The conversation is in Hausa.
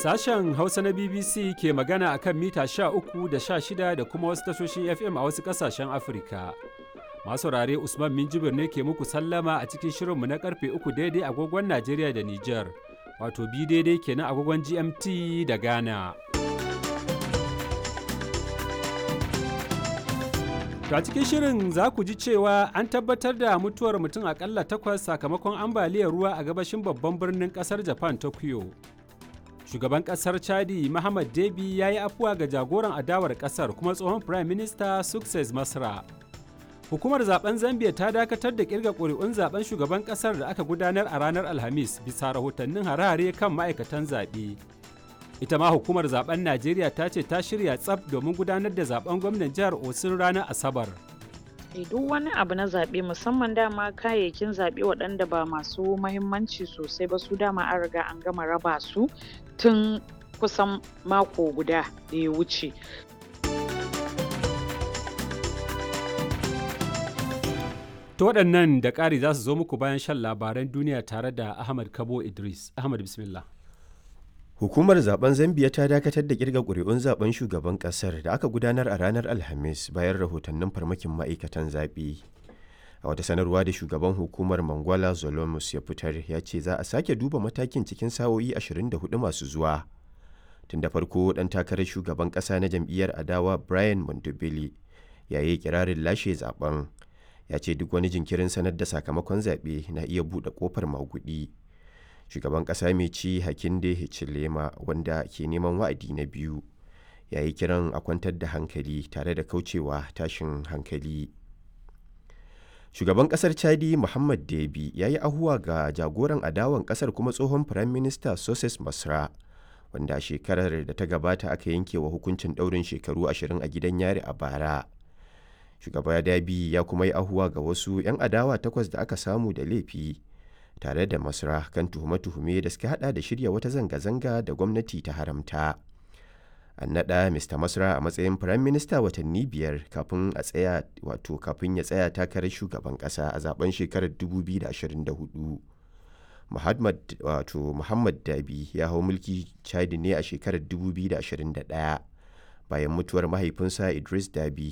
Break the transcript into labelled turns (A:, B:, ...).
A: Sashen Hausa na BBC ke magana a kan mita 13 da 16 da kuma wasu tashoshin FM a wasu ƙasashen Afirka. Masu rare Usman Minjibir ne ke muku sallama a cikin shirinmu na karfe 3 daidai agogon Najeriya da Nijar, wato bi daidai kenan agogon GMT da Ghana. To a cikin shirin za ku ji cewa an tabbatar da mutuwar mutum akalla takwas sakamakon ambaliyar ruwa a gabashin babban birnin kasar Japan Tokyo. Shugaban kasar Chadi Muhammad Debi ya yi afuwa ga jagoran adawar kasar kuma tsohon Prime Minister Success Masra. Hukumar zaben Zambia ta dakatar da kirga ƙuri'un zaben shugaban kasar da aka gudanar a ranar Alhamis bisa rahotannin harare kan ma'aikatan zaɓe. ita ma hukumar zaben najeriya ta ce ta shirya tsaf domin gudanar da zaben gwamnan jihar osun ranar asabar
B: duk wani abu na zaɓe musamman dama kayayyakin zaɓe waɗanda ba masu mahimmanci sosai ba su dama an riga an gama raba su tun kusan mako guda da ya wuce
A: ta waɗannan da ƙari za su zo muku bayan shan labaran duniya tare da ahmad kabo idris ahmad bismillah
C: Hukumar zaben Zambiya ta dakatar da kirga ƙuri'un zaben shugaban ƙasar da aka gudanar a ranar Alhamis bayan rahotannin farmakin ma'aikatan zaɓe. A wata sanarwa da shugaban hukumar Mangwala Zolomus ya fitar ya ce za a sake duba matakin cikin sa'o'i 24 masu zuwa. Tun da farko ɗan takarar shugaban ƙasa na jam'iyyar adawa Brian Mondobele ya yi kirarin lashe zaben. Ya ce duk wani jinkirin sanar da sakamakon zaɓe na iya buɗe ƙofar maguɗi. shugaban ƙasa mai ci hakinde hichilema wanda ke neman wa'adi na biyu ya yi kiran a kwantar da hankali tare da kaucewa tashin hankali shugaban ƙasar chadi muhammad debi ya yi ahuwa ga jagoran adawan ƙasar kuma tsohon firayim minista soses masra wanda shekarar da ta gabata aka yanke wa hukuncin ɗaurin shekaru ashirin a gidan yari a bara shugaba dabi ya kuma yi ahuwa ga wasu 'yan adawa takwas da aka samu da laifi tare da masra kan tuhume-tuhume da suka hada da shirya wata zanga-zanga da gwamnati ta haramta an naɗa mr masra a matsayin firayim minista watanni biyar kafin a tsaya wato kafin ya tsaya takarar shugaban ƙasa a zaben shekarar 2024 muhammad wato muhammad dabi ya hau mulki chadi ne a shekarar 2021 bayan mutuwar mahaifinsa idris dabi